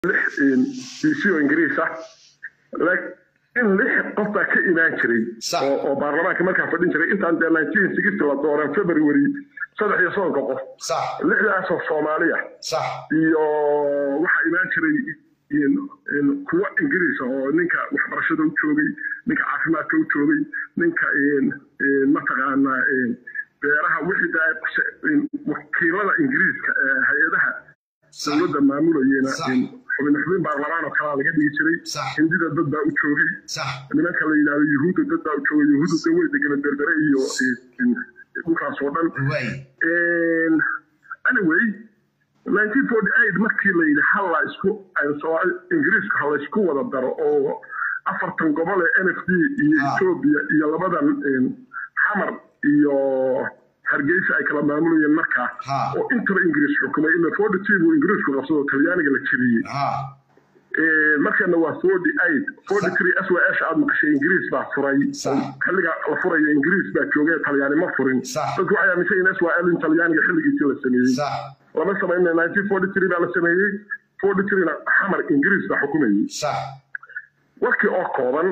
lix bc oo ingiriis ah laakiin lix qof baa ka imaan jiray Sax. oo oo baarlamaanka markaa fadhin jiray intaan dee nineteen sixty la dooran february saddex iyo soddonka qof sax lixdaasoo soomaaliya sax iyo waxaa imaan jiray in- in kuwo ingiriisa oo ninka waxbarashada u joogay ninka caafimaadka u joogay ninka in- in mataqaanaa in beeraha wixii daa in wakiilada ingiriiska ee hay-adaha sax dowladda maamulayena Sax. in xubin xubin baarlamaan oo kalaa laga dhigi jiray Sax. hindida dad baa u joogay sax nimanka la yidhahdo yuhuudda dad baa u joogay yuhuudda de way degana berbere iyo in- dhulkaas oo dhan way And anyway 1948 markii la yidhi hal la isku Soomaali- ingiriiska ha la isku wada daro oo afartan gobol ee n f d iyo Ah. etoobiya iyo labadan in, xamar iyo hargeysa ay kala maamulayeen markaa Ah. oo intaba ingiriis xukumay ila forty two buu ingiriisku qabsado talyaaniga la jebiyey ha Eh, markana waa forty eight forty three s w s aad maqashay ingiriis baa furay Sax. xilliga la furaya ingiriis baa joogay talyaani ma furin Sax. dadku waxay aaminsan yihiin s w l in talyaaniga xilligiisii la sameeyey sax lama samayna nineteen forty three baa la sameeyey forty three na xamar ingiriis baa xukumayey sax warkii oo kooban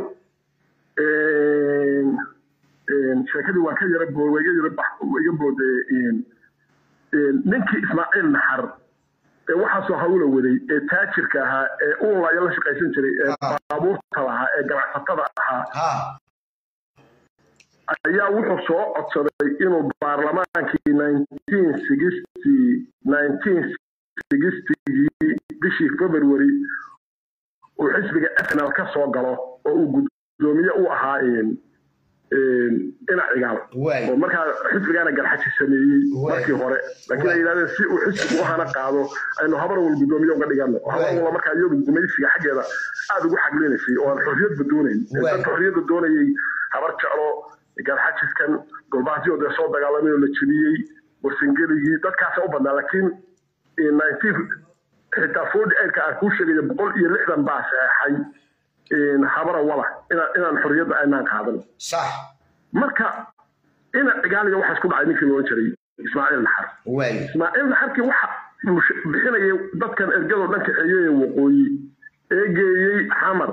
een, een, sheekadii waan ka yara bo- waa iga yara bax- waa iga boodee een, een, ninkii ismaaciil naxar ee waxaasoo hawla waday ee taajirka ahaa ee uunlaya la shaqaysan jiray ee Ah. baabuurta lahaa ee ganacsatada ahaa ha ayaa wuxuu soo codsaday inuu baarlamaankii nineteen sixty nineteen sixtygii bishii february uu xisbiga arsenal ka soo galo oo uu guddoomiye u ahaa een, een, dhinac cigaal way oo markaa xisbigaana garxaji sameeyey Waay. markii hore laakiin ay yidhahdeen si uu xisbigu u hana qaado aynu habar wal guddoomiye uga dhigano oo habar Waay. wala markaa iyadu gumaysiga xaggeeda aada ugu xaglinaysay oo aan xorriyadba doonayn Ee Waay. dadka xorriyadda doonayay habar jeclo garxajiskan golbaasyo dee soo dagaalamay oo la jebiyey warsangeligii dadkaasa u badnaa laakiin nineteen xitaa forty eightka aan kuu sheegaya boqol iyo lixdan baa saxeexay een, habara wala inaan inaan xorriyadda aynaan qaadan sax marka ina cigaaliga waxaa isku dhacay ninkii loolan jiray ismaaciil naxar way ismaaciil naxarkii waxa mush- bixinayay dadkan ergadoo dhan kaxeeyey waqooyi ee geeyey xamar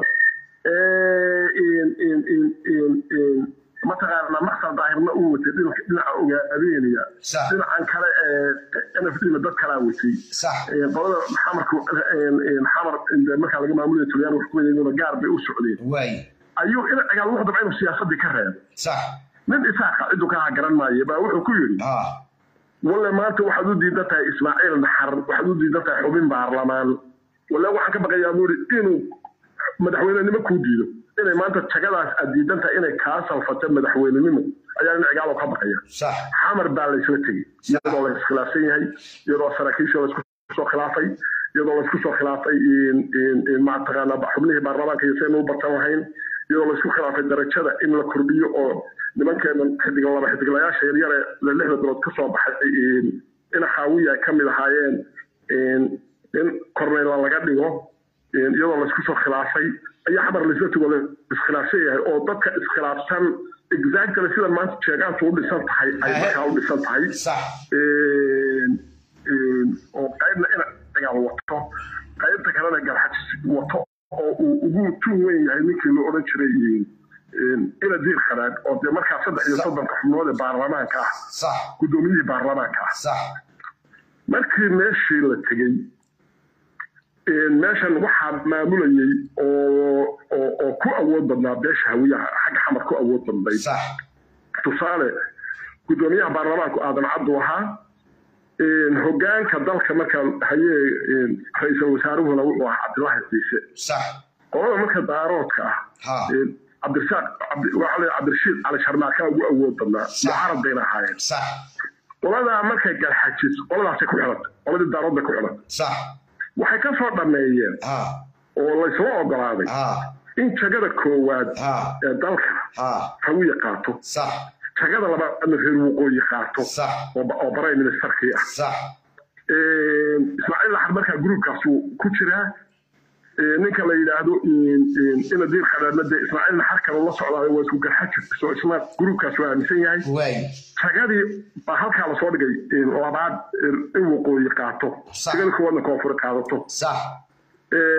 ee in- in- in- in- in- mataqaana maqsal daahirna uu watay dhinaca dhinaca ogaadeynaya sax dhinacan kale ee n f d-na dad kalaa watay sax Ee, qolada xamarku een- een xamar ee markaa laga maamulaya tulyaan wax ku wadayna gaar bay u socdeen way ayuu ina cigaal wuxuu dabca inuu siyaasadii ka reebo sax nin isaaqa ciduu ka garan maayo baa wuxuu ku yidhi ha walle maanta waxaad u diidan tahay ismaaciil naxar waxaad u diidan tahay xubin baarlamaan walle waxaan ka baqayaa buu yidhi inuu madaxweynenimo kuu diido inay maanta jagadaas aad diidan tahay inay kaa salfato madaxweynenimo ayaa nin cigaalo ka baqaya sax xamar baa laysla tegey iyadoo la iskhilaafsan yahay iyadoo saraakiisha laysku soo khilaafay iyadoo laysku soo khilaafay in- in- in mataqaana xubnihii baarlamaanka iyo saynu u bartan lahayn iyadoo laysku khilaafay darajada in la kordhiyo oo nimankeena xidiga laba xidiglayaasha yaryare la lixda bilood ka soo baxay in- ina xaawiya ay ka mid ahaayeen in- in korneyla laga dhigo in iyadoo laysku soo khilaafay ayaa xamar laysla tego la iskhilaafsan yahay oo dadka iskhilaafsan exactly sida maanta jeegaantu u dhisan tahay ay Ahe. markaa u dhisan tahay sax een, een, oo qaybna ina cigaal wato qaybta kalena garxajis wato oo uu ugu tun weyn yahay ninkii la odhan jiray een, ina diir khanaag oo dee markaa saddex iyo soddonka xubnood ee baarlamaanka ah sax guddoomiyihii baarlamaanka ah sax markii meeshii la tegey een, meeshan waxaa maamulayey oo oo oo ku awood badnaa beesha hawiyaha xagga xamar ku awood badnayd sax tusaale guddoomiyaha baarlamaanku aadan cabdu ahaa een, hogaanka dalka marka hayee een, ra-iisul wasaaruhuna wuxuu ahaa cabdilaahi ciise sax qolada marka daaroodka ah ha een, cabdirasaaq cabdi- waxaa la yidhaha cabdirashiid cali sharmaakaa ugu awood badnaa Sax. mucarad bayna ahaayeen sax qoladaa markay galxajis qoladaasay ku xidhantay qoladii daarood bay ku xidhantay sax waxay ka soo dhammeeyeen ha oo laysla ogolaaday ha in jagada koowaad ha ee dalka ha hawiye qaato sax jagada labaadna reer waqooyi qaato sax oo oo prime ministerkii ah sax ismaaciil laxar markaa gruubkaasuu ku jiraa Ee, ninka la yidhaahdo in- in- ina diir khadaadna dee ismaaciil naxar kale la socdaayo waa isku garxajir soo isna gruubkaas waa aaminsan yahay way jagadii baa halkaa lasoo dhigay in labaad in waqooyi qaato Sax. jagada koowaadna koonfur qaadato sax Ee,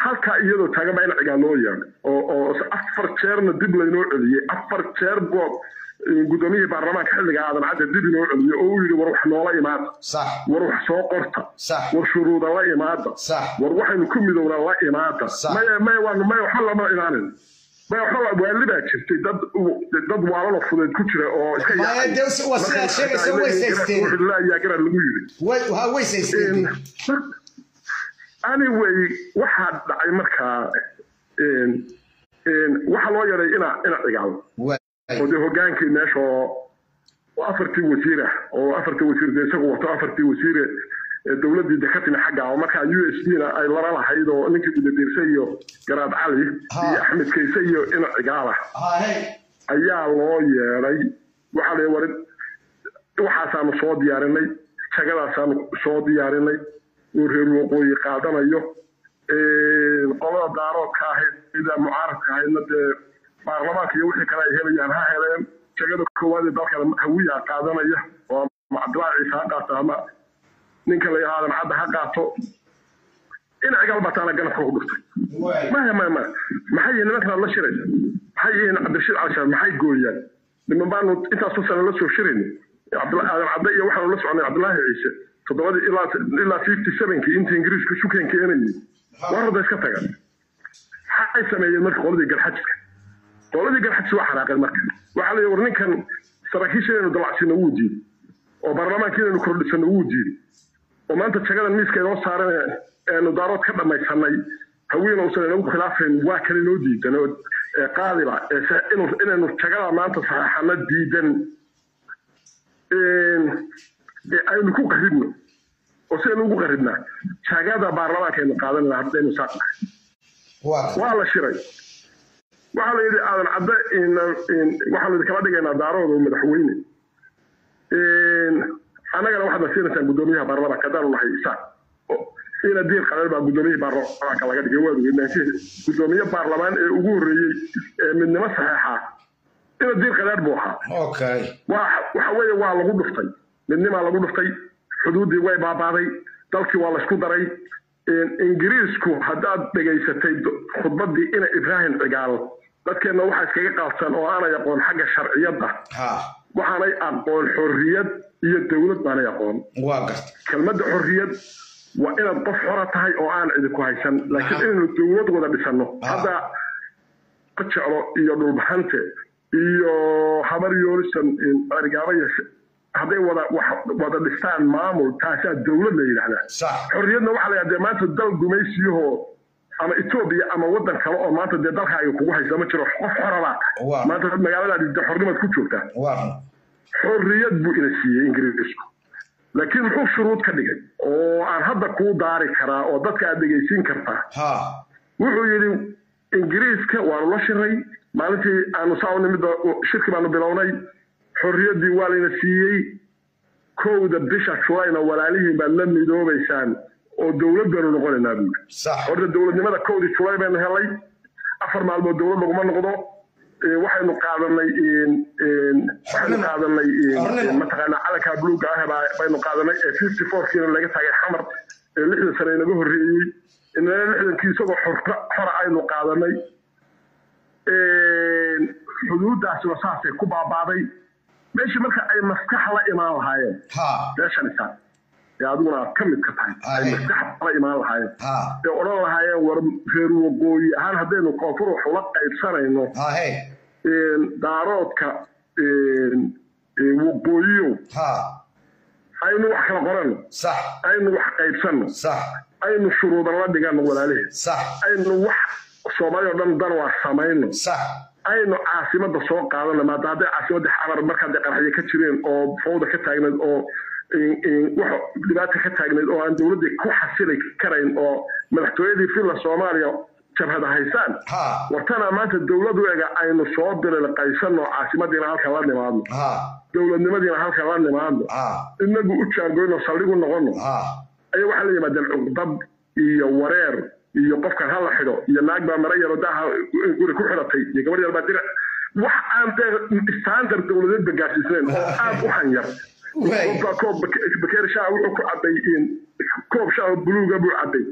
halkaa iyadoo taagan baa in cigaal loo yeedhay oo oo afar jeerna dib laynoo celiyey afar jeer boo guddoomiyihii baarlamaanka xilliga aadan cadde dib inoo celiyey oo uu yidhi war wax noola imaada sax war wax soo qorta sax war shuruuda la imaada sax war waxaynu ku midowna la imaada Sax. maya maya waan maya waxba lama imaanin maya waxba la- waali baa jirtay dad dad waalalo fudeed ku jira oo iska Maya, yaacay. dee waa sidaad Marka sheegaysa, waxay way leeyihiin saysteen. wuxuu laayaa garaa lagu yidhi way ha way saysteen anyway waxaa dhacay markaa een, een, waxaa loo yaray ina ina cigaal way oo dee hogaankii meesha oo oo afartii wasiir ah oo afartii wasiir dee isagu wato afartii wasiire ee dowladdii de ka timi xagga oo markaa u s d na ay lala lahayd oo ninkii gudadirse iyo garaad cali Ha. iyo axmed kayse iyo ina cigaal ah ha hey ayaa loo yeedhay waxaa la warin waxaasaanu soo diyaarinay jagadaasaanu soo diyaarinay uu reer waqooyi qaadanayo qolada daaroodka ahayd sida mucaaradka ahaydna dee baarlamaanka iyo wixii kale ay helayaan ha heleen jagada koowaad ee dalkana hawiyaa qaadanaya oo ama cabdilaahi ciise ha qaato ama ninka la yihaadan cadda ha qaato in cigal bataana ganafka ku dhuftay way maya maya maya maxay yihiin nimankan la shiraysa maxay yihiin cabdirashiid calishaan maxay gooyaan niman baanu intaasoo sano la soo shirayna cabdilla- aadan cadde iyo waxaanu la soconay cabdilaahi ciise toddobadii ilaa ilaa fifty sevenkii intii ingiriisku sukan keenayay warada iska taga maxay sameeyeen marka qoladii garxajka qoladii garxajka waa xanaaqeen marka waxaa la yidhi war ninkan saraakiisha inaynu dalacsino wuu diiday oo baarlamaanka inaynu kordhisano wuu diiday oo maanta jagadan miiska inoo saaran ee- eenu daarood ka dhammaysanay haweena uusan inagu khilaafayn waa kale inoo diidan oo ee qaadiba ee se- inu- inaynu jagada maanta saxaxana diidan een, ee aynu ku qaribno oo sidaynu ugu qaribnaa jagada baarlamaanka aynu qaadanayna haddaynu saaqnahay waa waa la shiray waxaa la yidhi aadan cadde in- in- waxaa la kala dhigaynaa daarooda oo madaxweyne annagana waxaad na siinaysaan guddoomiyaha baarlamaanka haddaanu nahay isaaq ina diir qaleel baa guddoomiyihii baarlamaanka laga dhigay waad ogeyd guddoomiye baarlamaan ee ugu horreeyey ee midnimo saxeexa ina diir qaleer buu ahaa okay waa waxa weeye waa lagu dhuftay midnimaa lagu dhuftay xuduuddii way baabaaday dalkii waa laysku daray ingiriisku haddaad dhegaysatay khudbaddii ina ibraahim cigaal dadkeenna waxaa iskaga qaabsan oo aanay aqoon xagga sharciyadda ha waxaanay aqoon xorriyad iyo dowlad baanay aqoon waa garta kelmadda xorriyad waa inaad qof xora tahay oo aan idinku haysan laakiin inaynu dowlad wada dhisanno hadda jeclo iyo dhulbaxante iyo habar yoolisan arigaabaya hadday wada wax wada dhistaan maamul taasaa dowlad la yidhaahdaa sax xorriyadna waxaa la yidhahdaa maanta dal gumaysiyahoo ama etoobiya ama waddan kale oo maanta dee dalkaaga kugu haysa ma jiro qof xora baa tahay Waa. maanta dad magaaladaadi dee xornimaad ku joogtaa waa xorriyad buu ina siiyey ingiriisku laakiin muxuu shuruud ka dhigay oo aan hadda kuu daari karaa oo dadka aad dhegaysiin kartaa ha wuxuu yidhi ingiriiska waanu la shiray maalintii aanu saa u nimid shirki baanu bilownay xorriyaddii waa layna siiyey kowda bisha julayna walaalihiin baad la midoobaysaan oo dowlad baanu noqonaynaa buuri sax horta dowladnimada kowdii julay baynu helay afar maalmood dowlad laguma noqdo Ee, waxaynu qaadanay een- een, waxaynu Xornimo. qaadanay een- Xornimo. een, mataqaanaa calanka buluuga ah baa- baynu qaadanay ee fifty fourkiina laga taagay xamar ee lixdan sane inaga horreeyey inana lixdankii isagoo xorta xora aynu qaadanay Een, xuduuddaasina saasay ku baabaaday meeshii marka ay maskax la imaan lahaayeen ha meeshan isaa ee adiguna aad ka mid ka tahay ay Aye. maskax la imaan lahaayeen ha ee odhan lahaayeen war reer waqooyi ahaan haddaynu koonfur wax ula qaybsanayno ha hey een, daaroodka een, ee, waqooyiyow ha aynu wax kala qorano sax aynu wax qaybsanno sax aynu shuruudan la dhigano walaalihii sax aynu wax soomaali oo dhan dan waa samayno sax aynu caasimadda soo qaadano maada hadday caasimadda xamar markaa dee qaraxyo ka jireen oo fawda ka taagnayd oo in- in wax dhibaata ka taagnayd oo aan dowladdii ku xasili karayn oo madaxtooyadii filla soomaaliya jabhada haysaan ha wartana maanta dowlad u ega aynu soo bililqaysanno caasimadiina halkan la nimaadno ha dowladnimadiina halkan la nimaadno ha inagu u jaangoyno saldhigu noqono ha ayaa waxaa la yimaadeen cugdad iyo wareer iyo qofkan hala xidho iyo naag baa mara yaro daaha guri ku xidhatay iyo gabar yar baa dirac wax aan dee standard dowladeedba gaarsiisnayn oo aad u hanyar Way. qofbaa koob bake- bakeeri shaaha wuxuu ku caday in- koob shaaha buluuga buu caday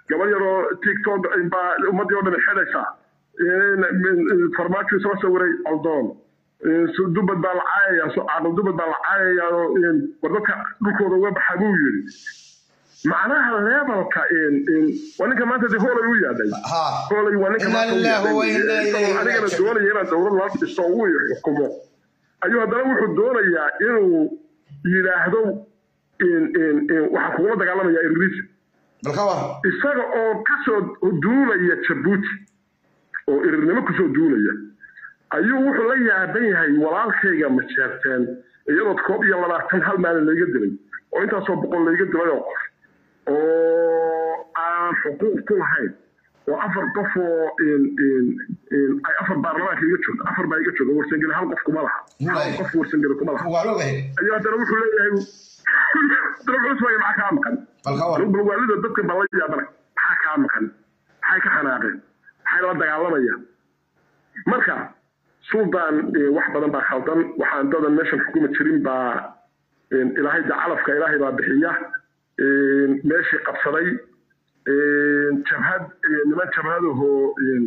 gabar yaroo tiktok baa ummadii oo dhan xidhaysaa farmaajo isla sawiray aldoon dubad baa la caayaya caaqil dubad baa la caayaya war dadka dhulkooda uga baxa buu yiri macnaha levelka waa ninka maanta de hoolay u yaadhay hoolay waa ninka maantaanigana doonaya inaan dowlad la dhisto uu xukumo ayuu haddana wuxuu doonayaa inuu yidhaahdo waxaa kugula dagaalamaya irris isaga oo kasoo duulaya jabuuti oo irirnimo kusoo duulaya ayuu wuxuu la yaaban yahay walaalkayga majeerteen iyadoo koob iyo labaatan hal maalin layga dilay oo intaasoo boqol layga dilay oo qof oo aan xuquuq ku lahayn oo afar qof oo ay afar baarlamaanka iga joogto afar baa iga jooga warsangeli hal qof kuma laha hal qof warsangeli kuma laha ayuu haddana wuxuu leeyahay dalxusmaya maxaa kaa maqan balwaalida dadka baa la yaabana maxaa kaa maqan maxay ka xanaaqeen maxay la dagaalamayaan marka suldaan wax badan baa khaldan waxaan dadan meeshan xukuma jirin baa ilaahay de calafka ilaahay baa bixiya meeshii qabsaday jabhad niman jabhadahoo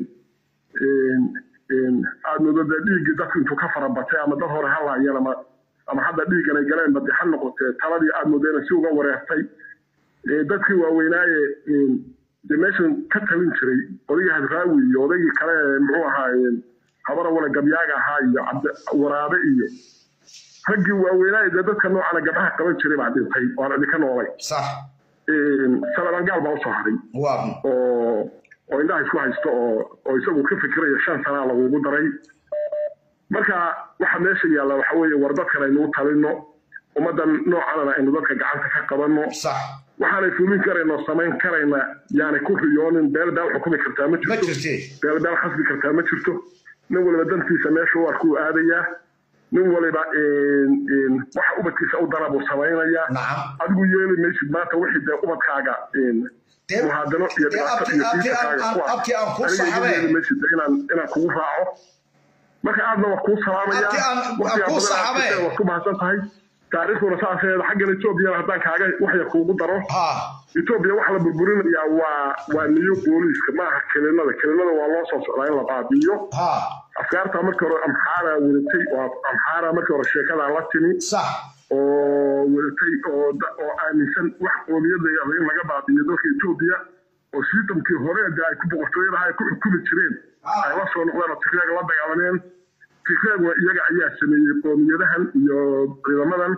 aad moodada dhiiggii dadku intuu ka farabatay ama dad hore ha laayeen ama ama hadda dhiiggan ay galeen badi ha noqotee taladii aad moodeen si uga wareertay dadkii waaweynaaye de meeshan ka talin jiray odagii hadraawi iyo odaygii kale muxuu ahaa habara wala gabyaaga ahaa iyo waraabe iyo raggii waaweynaaye dee dadka noocana gabdhaha qaban jiray baa dhintay oo aan idinka noolay salabangaal baa usoo haray oo oo indhaha isku haysto oo oo isagu ka fikiraya shan sanaa lagugu daray marka waxa meesha yaalla waxa weeye war dadkan aynu u talino ummaddan noocanana aynu dadka gacanta ka qabanno waxaanay fulin karayno samayn karayna yaanay ku riyoonin beel beel xukumi kartaa ma jirto beel beel khasbi kartaa ma jirto nin waliba dantiisa meesha u arkuu aadayaa nin waliba waxa ubadkiisa u dana buu samaynayaa adigu yeeli maysid maanta wixii dee ubadkaaga muhaadano iyo dhibaato iyo diinkaaga kuwaasyeeli maysid inaan inaan kugu raaco marka aadna waa kuu salaamaya waqtigaa waad ku mahadsan tahay taariikhduna saaseeda xaggan etoobiyana haddaan kaaga waxya kuugu daro etoobiya waxa la burburinayaa waa waa niyo booliiska maaha kelinada kelinada waa loo soo socdaa in la baabi'iyo afkaarta markii hore amxaara wadatay oo amxaara markii hore sheekadaa la timi oo wadatay oo oo aaminsan wax qoomiyada in laga baabi'iyo dalka etoobiya oo sistamkii hore de ay ku boqortooyadaha ay ku xukumi jireen ay la soo noqdeen oo tigreega la dagaalameen tigreeguna iyaga ayaa sameeyey qoomiyadahan iyo ciidamadan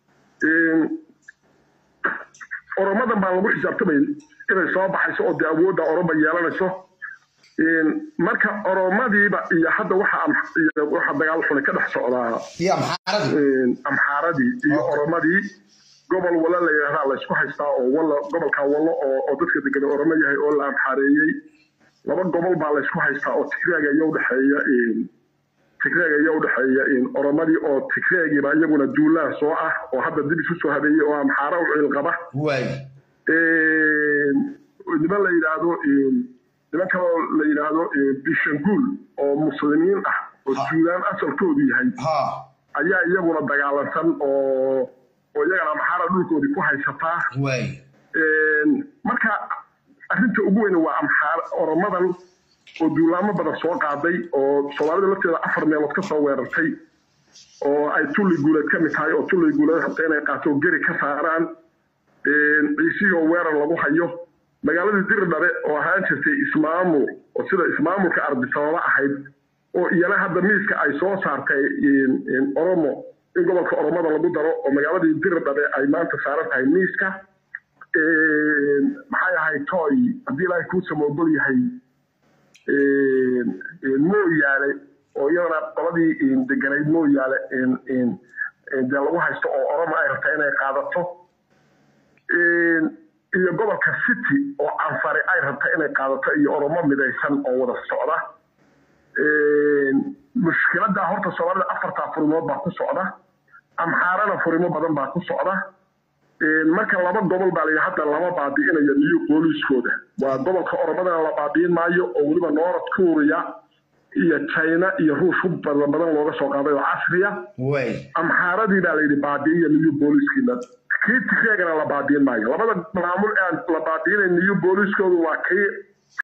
oromadan baa lagu xisaabtamay inay soo baxayso oo dee awoodda oroba yeelanayso marka oromadiiba iyo hadda waxa waxa dagaal xunay ka dhex socdaa amxaaradii iyo oromadii gobol walla la yidhahdaa laysku haystaa oo walla gobolka wallo oo dadka degan oromo yahay oo la amxaareeyey laba gobol baa laysku haystaa oo tigreega iyo udhexeeya tigreega iyo udhexeeya oromadii oo tigreegiiba iyaguna duulaan soo ah oo hadda dib isu soo habeeyey oo amxaara u ciilqaba niman la yidhaahdo niman kaloo la yidhaahdo bishanguul oo muslimiin ah oo suudaan asalkoodu yahay ayaa iyaguna dagaalansan oo oo iyagana amxaara dhulkoodii ku haysataa marka arrinta ugu weyn waa amxaar oromadan oo duulaamo badan soo qaaday oo soomaalida lafteeda afar meelood ka soo weerartay oo ay tulli guuleed ka mid tahay oo tulli guuleed rabta inay qaato oo geri ka saaraan ciisihii oo weerar lagu hayo magaaladii dirdhabe oo ahaan jirtay ismaamul oo sida ismaamulka ardisababa ahayd oo iyana hadda miiska ay soo saartay oromo in gobolka oromada lagu daro oo magaaladii dirdhabe ay maanta saaran tahay miiska maxay ahayd toy haddii ilaahay kuu samoogol yahay mooyaale oo iyadana qoladii deganayd mooyaale dee lagu haysto oo oromo ay rabtaa inay qaadato iyo gobolka city oo canfare ay rabta inay qaadato iyo oromo midaysan oo wada socda mushkiladda horta soomaalida afartaa furimood baa ku socda amxaarana furimo badan baa ku socda marka laba gobol baa layidhi hadda lama baabi'inayo niyo booliiskooda waa gobolka oromadana la baabi'in maayo oo weliba noorad kuuriya iyo china iyo ruush hub badan badan looga soo qaaday oo casriya amxaaradii baa layidhi baabi'iya niyo booliiskiina kii tigreegana la baadiin maayo labada maamul aan la baadiinayn iyo booliiskoodu waa kii